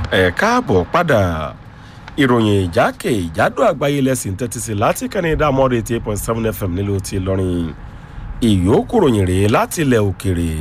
ẹ káàbọ̀ padà ìròyìn ìjákè ìjádò àgbáyé lẹ́sìn tẹ́tísí láti kẹ́ni dámọ́dé eighty eight point seven fm nílùú ti lọ́rin ìyókù ròyìn rèé láti ilẹ̀ òkèrè.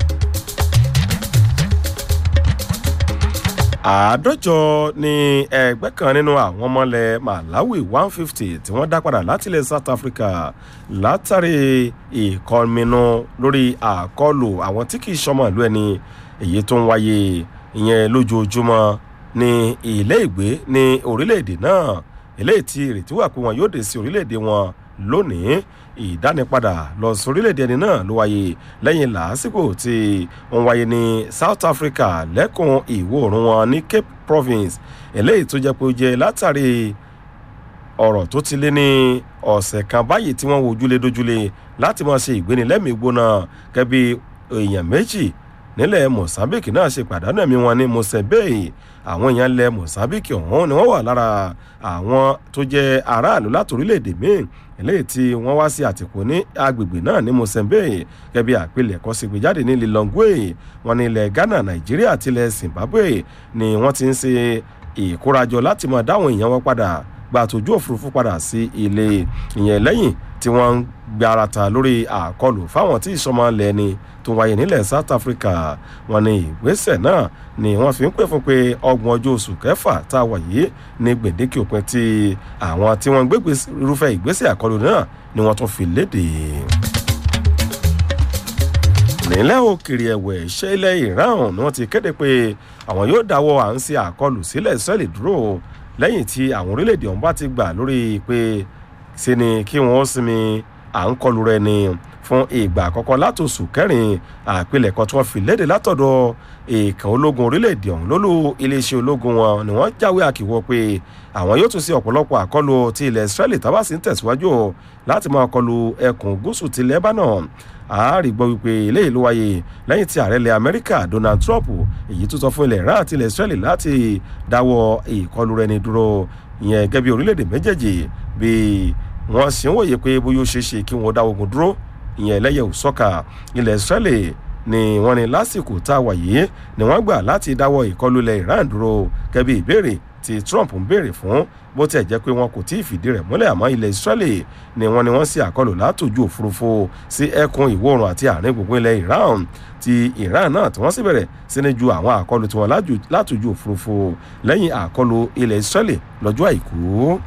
àádọ́jọ ni ẹgbẹ́ kan nínú àwọn ọmọlẹ̀ malawi one fifty tí wọ́n dá padà láti ilẹ̀ south africa látàrí ìkọminú lórí àkọlù àwọn tí kì í sọmọ ìlú ẹni èyí tó ń wáyé ìyẹn lójoojúmọ́ ní ilé ìgbé ní orílẹ̀-èdè náà eléyìí tí ìrètí wà pé wọn yóò dé sí orílẹ̀-èdè wọn lónìí ìdánipadà lọ sí orílẹ̀-èdè ẹni náà ló wáyé lẹ́yìn làásìkò tí wọ́n wáyé ní south africa lẹ́kùn ìwọ̀ oòrùn wọn ní cape province eléyìí tó jẹ́ pé ó jẹ́ látàrí ọ̀rọ̀ tó ti lé ní ọ̀sẹ̀ kan báyìí tí wọ́n wojúlé dojúlé láti máa ṣe ìgbénilẹ́mìí gbóná gẹ́bí èèyàn méjì nílẹ̀ mozambique náà ṣe pàdánù ẹ̀mí wọn ní mosebei àwọn èèyàn ilẹ̀ mozambique ọ̀hún ni wọ́n wà lára àwọn tó jẹ́ aráàlú láti orílẹ̀-èdè míì eléyìí tí wọ́n wá sí àtìkù ní agbègbè náà ní mosebei gẹ́bí àpilẹ̀kọ́ sí gbéjáde ní lilongwe wọn ní ilẹ̀ ghana nàìjíríà àti ilẹ̀ zimbabwe ni wọ́n ti ń ṣe ìkórajọ láti mọ̀ dáwọn èèyàn wọn padà gba àtòjú òfurufú padà sí ilé ìyẹn lẹ́yìn tí wọ́n ń gbarata lórí àkọlù fáwọn tí ìsọmọ lẹ́ni tó wáyé nílẹ̀ south africa wọn ní ìgbésẹ̀ náà ni wọ́n fi ń pè fún pé ọgbọ̀n ọjọ́ oṣù kẹfà tá a wà yìí ní gbèdéke òpin tí àwọn tí wọ́n ń gbé irúfẹ́ ìgbésẹ̀ àkọlù náà ni wọ́n tún fi léde nílẹ̀ òkèrè ẹ̀wẹ̀ ṣẹ́ ilẹ̀ iran ni wọ́n ti kéde pé àwọn yóò dáwọ́ à ń ṣe àkọlù sílẹ̀ sẹ́ẹ̀lì dúró lẹ́yìn tí àwọn orílẹ̀-èdè ọ̀hún bá ti gbà lórí pé ṣe ni kí wọ́n sinmi à ń kọlu rẹ ni fún ìgbà àkọ́kọ́ látòsù kẹrin àpilẹ̀kọ tí wọ́n fi léde látọ̀dọ̀ èèkàn ológun orílẹ̀-èdè ọ̀hún lólú iléeṣẹ́ ológun wọn ni wọ́n jáwé àkìwọ́ pé àwọn yóò tún sí ọ̀pọ̀lọpọ̀ àkọlù ti ilẹ̀ israeli tábàsì ń tẹ̀síwájú láti máa kọlu ẹkùn gúúsù ti lebanon àárí gbọ́ wípé eléyìí ló wáyé lẹ́yìn tí ààrẹ ilẹ̀ amẹ́ríkà donald trump èyí tó sọ fún ilẹ̀ iran àti ilẹ̀ israeli láti dáwọ́ ìkọlù rẹ̀ ní dúró ìyẹn gẹ́gẹ́ bí orílẹ̀-èdè méjèèjì bí wọ́n sì ń wòye pé bóyá ó ṣeé ṣe kí wọ́n dá ogun dúró ìyẹn ẹlẹ́yẹ̀ òsọ́kà ilẹ̀ israeli ni wọ́n ní lásìkò tá a wà yìí ni wọ́n gbà láti dáwọ́ ìkọlù ilẹ̀ iran dúró gẹ́gẹ́ bí ìbéèrè tí trump ń béèrè fún bó tẹ̀ jẹ́ pé wọn kò tí ì fìdí rẹ̀ múlẹ̀ àmọ́ ilẹ̀ israeli ni wọ́n ni wọ́n sí àkọlù látòjú òfurufú sí ẹkùn ìwòrùn àti àárín gbùngbùn ilẹ̀ iran ti iran náà tí wọ́n sì bẹ̀rẹ̀ sí ní ju àwọn àkọlù tiwọn látòjú òfurufú lẹ́yìn àkọlù ilẹ̀ israeli lọ́jọ́ àìkú.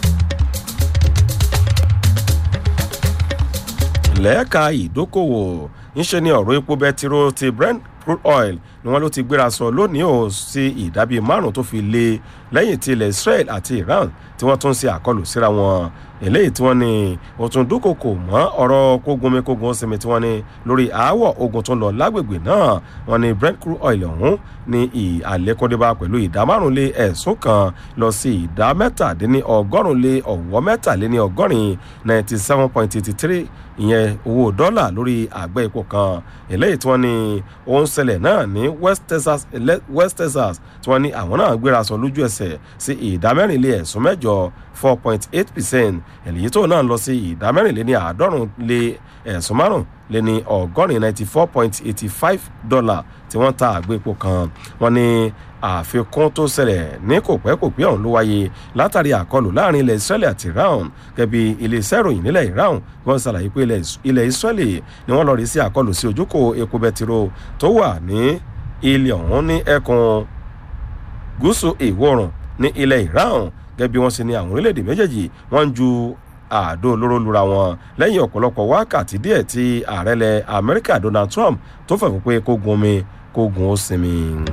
lẹ́ẹ̀ka ìdókòwò ńṣe ni ọ̀rọ̀ epo bẹtiró ti brent crude oil ni wọ́n ló ti gbéra sọ lónìí ò sí ìdábí márùn tó fi lé lẹ́yìn tí ilẹ̀ israel àti iran tí wọ́n tún ṣe àkọlù síra wọn eléyìí tí wọ́n ní òtún dúkòkò mọ́ ọ̀rọ̀ kógunmi kógun sinmi tí wọ́n ní lórí aáwọ̀ ogun tó ń lọ lágbègbè náà wọ́n ní brent crude oil ọ̀hún ní àlékọ́débá pẹ̀lú ìdá márùn lé ẹ̀sùn kan lọ sí ìdá mẹ́tàdínní ọgọ́rùn lé ọ̀wọ́ mẹ́tàléní ọgọ́rin ninety seven point eighty three ìyẹn owó dọ́là lórí àgbẹ̀ epo kan eléyìí tí wọ́n ní ó ń ṣẹlẹ̀ náà ní west texas west texas tí wọ́n ní àwọn náà gbéra sọ lójú ẹsẹ̀ sí ìdá mẹ́rìnlé ẹ̀sùn mẹ́jọ four point eight percent èyí tó náà lọ sí ìdá mẹ́rìnlé ní àádọ́rùn lé ẹ̀sùn márùn lé ní ọgọ́rin ninety four point eighty five dollar tí wọ́n ta àgbẹ̀ epo kan wọ́n ní àfikún tó ṣẹlẹ̀ ní kò pẹ́ kò pẹ́ ọ̀hún ló wáyé látàrí àkọlù láàrin ilẹ̀ israeli àti iran gẹ̀bi iléeṣẹ́ ìròyìn nílẹ̀ iran wọ́n ṣàlàyé pé ilẹ̀ israeli ni wọ́n lọ rí sí àkọlù sí ojúkò epo bẹtiró tó wà ní ilẹ̀ ọ̀hún ní ẹkùn gúúsù ìwọ̀rùn ní ilẹ̀ iran gẹ́bí wọ́n ṣe ní àwọn orílẹ̀-èdè méjèèjì wọ́n ń ju àdó olóró lura wọn lẹ́yìn ọ̀pọ̀lọpọ̀ wákàtí díẹ̀ tí ààrẹ ilẹ̀ amẹ́ríkà donald trump tó fẹ̀ fún pé kó gun omi kó gun ó sinmi.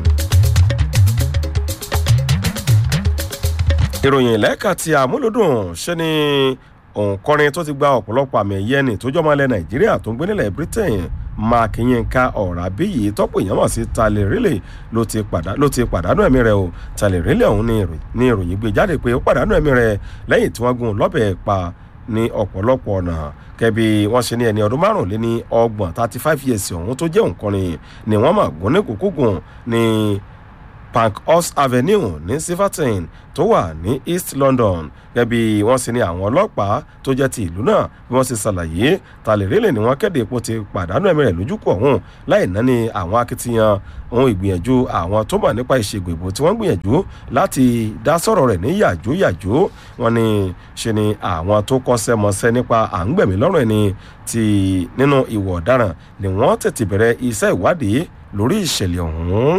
ìròyìn lẹ́ka ti àmúlòdùn ṣe ni òǹkọrin tó ti gba ọ̀pọ̀lọpọ̀ àmì ẹ̀yẹ ni tó jọmọ ilẹ̀ nàìjíríà tó ń gbé nílẹ̀ britain mark yinka ọ̀ràbí yìí tọ́pọ̀ èèyàn mọ̀ sí talẹ̀ rílẹ̀ ló ti pàdánù ẹ̀mí rẹ̀ o talẹ̀ rílẹ̀ ọ̀hún ní ìròyìn gbé jáde pé ó pàdánù ẹ̀mí rẹ̀ lẹ́yìn tí wọ́n gún lọ́bẹ̀ pa ní ọ̀pọ̀lọpọ̀ ọ̀nà kẹbi wọ́n ṣe ní ẹni ọdún márùn lé ní ọgbọ̀n thirty five years ọ̀hún tó jẹ́ òǹkọrin ni wọ́n mà gún ní kúkúgùn ní pankhurst avenue ní silverton tó wà ní east london gẹ́gẹ́ bí wọ́n sì ní àwọn ọlọ́pàá tó jẹ́ ti ìlú náà bí wọ́n sì ṣàlàyé talẹ̀rẹ́lẹ̀ ni wọ́n kéde epo ti pàdánù ẹ̀mí rẹ̀ lójúkọ̀ ọ̀hún láì náni àwọn akitiyan ohun ìgbìyànjú àwọn tó mọ̀ nípa ìṣègùn ìbò tí wọ́n gbìyànjú láti dá sọ̀rọ̀ rẹ̀ ní yàjóyàjó wọn ni ṣe ni àwọn tó kọ́ṣẹ́ mọṣẹ́ nípa à ń gbẹ̀mí lọ́rùn ẹni ti nínú ìwọ̀ ọ̀daràn ni wọ́n tètè bẹ̀rẹ̀ iṣẹ́ ìwádìí lórí ìṣẹ̀lẹ̀ ọ̀hún.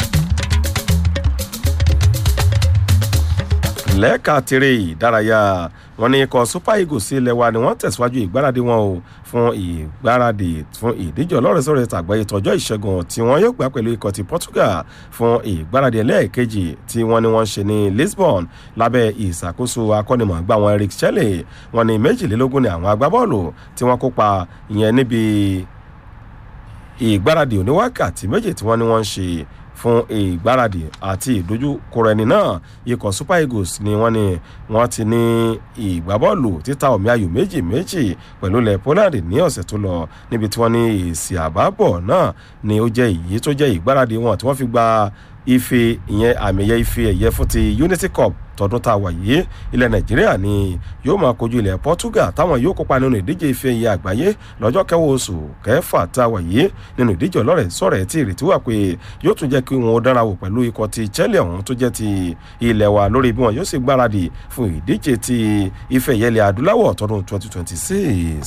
lẹ́ẹ̀ka tiré ìdárayá wọn ní ikọ̀ super eagles ilẹ̀ wa ni wọ́n tẹ̀síwájú ìgbáradì wọn o fún ìgbáradì fún ìdíje ọlọ́rẹ̀sọ̀rẹ̀ tàgbáyé tọjọ́ ìṣẹ́gun tí wọ́n yóò gbá pẹ̀lú ikọ̀ ti portugal fún ìgbáradì ẹlẹ́ẹ̀kejì tí wọ́n ní wọ́n ṣe ní lisbon lábẹ́ ìṣàkóso akọ́nimọ̀ọ́gbà wọn eric shelley wọn ní méjìlélógún ni àwọn agbábọ́ọ̀lù tí wọ́n kópa ìyẹn níbi ìgbáradì oníwákàtí méjì tí wọ́n ní wọ́n ń ṣe fún ìgbáradì àti ìdojúkọrọ ẹni náà ikọ̀ super eagles ni wọ́n ní wọ́n ti ní ìgbábọ́ọ̀lù títa omi ayò méjì méjì pẹ̀lú ilẹ̀ poland ní ọ̀sẹ̀ tó lọ níbi tí wọ́n ní èsì àbábọ̀ náà ni ó jẹ́ èyí tó jẹ́ ìgbáradì wọn tí wọ́n fi gba ife ìyẹn àmì ẹ̀yẹ ife ẹ̀yẹ fún ti unity cup tọdún tá a wà yìí ilẹ̀ nàìjíríà ni yóò máa kojú ilẹ̀ portugal táwọn yóò kópa nínú ìdíje ife ẹ̀yẹ àgbáyé lọ́jọ́ kẹwàá oṣù kẹfà tá a wà yìí nínú ìdíje ọlọ́rẹ̀ sọ̀rẹ̀ tí ìrètí wà pé yóò tún jẹ́ kí wọn dára wò pẹ̀lú ikọ̀ ti chelsea ọ̀hún tó jẹ́ ti ilẹ̀ wa lórí bí wọn yóò sì gbáradì fún ìdíje ti ife ẹ̀yẹ ilẹ̀ adúláwọ̀ tọdún 2026.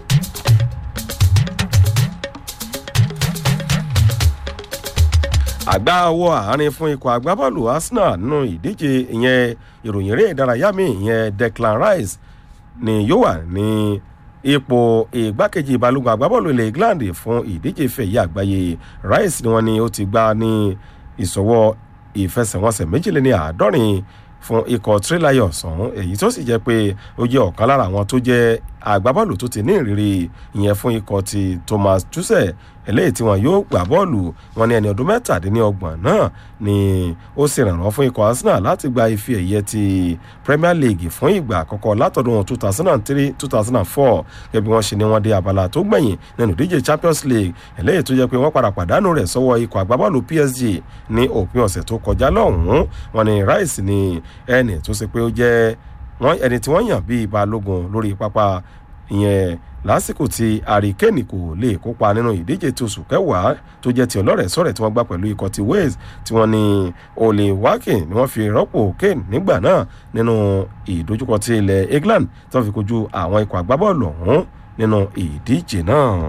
àgbà owó àárín fún ikọ̀ agbábọ́ọ̀lù arsenal nínú ìdíje ìyẹn ìròyìn eré ìdárayá mi ìyẹn declan rice ni yóò wà ní ipò ìgbákejì balógun agbábọ́ọ̀lù ilẹ̀ england fún ìdíje fẹ̀yẹ àgbáyé rice ni wọ́n ní ó ti gbá ní ìsọwọ́ ìfẹsẹ̀wọnsẹ̀ méjìléní àádọ́rin fún ikọ̀ three lions ọ̀hún èyí tó sì jẹ́ pé ó jẹ́ ọ̀kan lára àwọn tó jẹ́ agbábọ́ọ̀lù tó ti ní ìrírí ìyẹn fún ikọ̀ ti thomas tuchel eléyìí tí wọn yóò gbà bọ́ọ̀lù wọn ní ẹni ọdún mẹ́tàdínlọ́gbọ̀n náà ni ó sì rànràn fún ikọ̀ arsenal láti gba ife ẹ̀yẹ ti premier league fún ìgbà àkọ́kọ́ látọ̀dún two thousand and three two thousand and four gẹ́gẹ́ bí wọ́n ṣe ní wọ́n dé abala tó gbẹ̀yìn nínú ìdíje champions league eléyìí tó jẹ́ pé wọ́n padà pàdánù rẹ̀ sọ́wọ́ ikọ̀ agbábọ́ọ̀lù psg ní òpin ọ̀sẹ̀ tó kọjá lọ́hùn-ún wọn ni rice ni ẹni tó ṣe pé ó jẹ́ ẹni tí wọ́n yàn bíi balógun lórí pápá ìyẹn lásìkò tí àríkèénì kò lè kópa nínú ìdíje tí oṣù kẹwàá tó jẹ́ ti ọlọ́rẹ̀ sọ̀rẹ̀ tí wọ́n gbá pẹ̀lú ikọ̀ ti wales tí wọ́n ní olè wákìn ni wọ́n fi rọ́pò kane nígbà náà nínú ìdojúkọ ti ilẹ̀ england tí wọ́n fi kojú àwọn ikọ̀ agbábọ́ọ̀lù ọ̀hún nínú ìdíje náà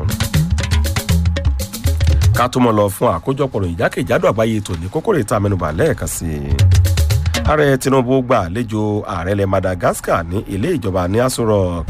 ká tó mọ̀ lọ fún àkójọpọ̀ ìjákèjádò àgbáyé tòní kókórè tá a mẹ́nuba lẹ́ẹ̀kan sí i ààrẹ tinubu gbà àlejò ààrẹ ilẹ̀ madagascar ní ilé ìjọba ní aso rock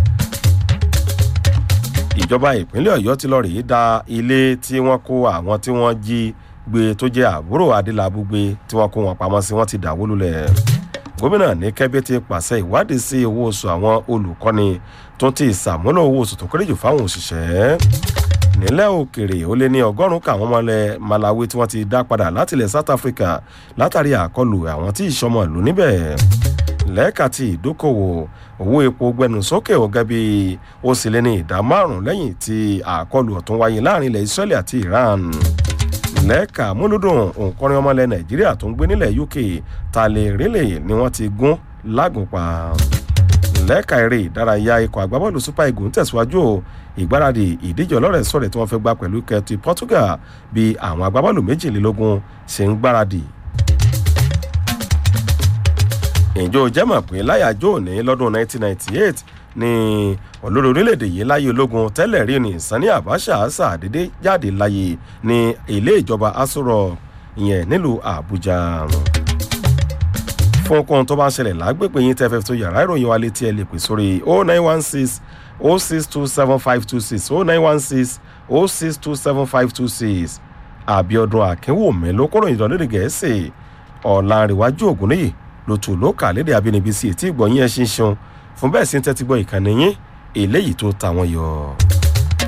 ìjọba ìpínlẹ̀ ọ̀yọ́ ti lọ rèé da ilé tí wọ́n kó àwọn tí wọ́n jí gbé tó jẹ́ àbúrò adélábù gbé tí wọ́n kó wọn pamọ́ sí wọ́n ti dàwó lulẹ̀ gómìnà ní kẹ́bí ti pàṣẹ ìwádìí sí owó oṣù àwọn olùkọ́ni tó ti ṣàmúlò owó oṣù tó kéré jù fáwọn òṣìṣẹ́ nílẹ̀ òkèrè ó lé ní ọgọ́rùn-ún káwọn ọmọlẹ̀ malawi tí wọ́n ti dá padà látilẹ̀ south africa látàrí àkọlù àwọn tí ìṣọmọ ìlú níbẹ̀ lẹ́ẹ̀ka ti ìdókòwò owó epo gbẹnu sókè ọ̀gá bí ó sì lé ní ìdá márùn-ún lẹ́yìn tí àkọlù ọ̀tún wáyé láàrin ilẹ̀ israeli àti iran lẹ́ẹ̀ka múlùdùn òǹkọrin ọmọlẹ̀ nàìjíríà tó ń gbé nílẹ̀ uk talẹ̀ rẹ́lẹ̀ ni wọ́n ti gún lágùnpa lẹ́ẹ̀ka eré ìdárayá ikọ̀ agbábọ́ọ̀lù super eagles ń tẹ̀síwájú ìgbáradì ìdíje ọlọ́rẹ̀ sọ̀rẹ̀ tí wọ́n fẹ́ gbá pẹ̀lú kẹtì portugal bí àwọn agbábọ́ọ̀lù méjìlélógún ṣe ń gbáradì ìjọ jẹ́mọ̀ pé láyàjọ́ òní lọ́dún 1998 ni olórí orílẹ̀-èdè yìí láyé ológun tẹ́lẹ̀ rí ní sani abacha ṣàdédé jáde láyé ní ilé ìjọba asoro ìyẹn nílùú àbújá fún ohun tó bá ń ṣẹlẹ̀ lágbègbè yín tẹ́fẹ́ tó yàrá ìròyìn wa létí ẹ lè pè sórí 0916 0627526 0916 0627526 àbíọdún akínwùmí ló kọ́rọ̀ ìdánlódì gẹ̀ẹ́sì ọ̀làǹrẹ̀wájú ògúnníyì ló tù ló kà lédè abínibí sí etí ìgbọ̀nyín ẹ̀ ṣinṣin fún bẹ́ẹ̀ sí ń tẹ́tí gbọ́ ìkànnì yín eléyìí tó ta wọn yọ.